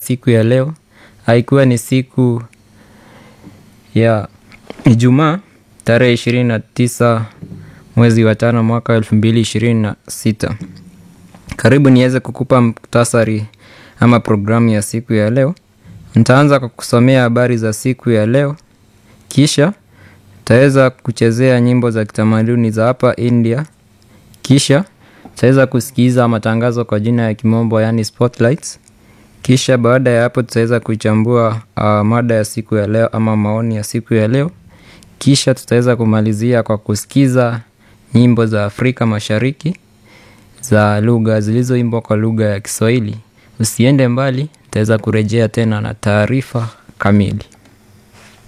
siku ya leo haikuwa ni siku ya Ijumaa tarehe ishirini na tisa mwezi wa tano mwaka elfu mbili ishirini na sita. Karibu niweze kukupa muktasari ama programu ya siku ya leo. Nitaanza kwa kusomea habari za siku ya leo, kisha taweza kuchezea nyimbo za kitamaduni za hapa India, kisha tutaweza kusikiza matangazo kwa jina ya kimombo yaani spotlights. Kisha baada ya hapo tutaweza kuichambua uh, mada ya siku ya leo ama maoni ya siku ya leo. Kisha tutaweza kumalizia kwa kusikiza nyimbo za Afrika Mashariki za lugha zilizoimbwa kwa lugha ya Kiswahili. Usiende mbali, tutaweza kurejea tena na taarifa kamili.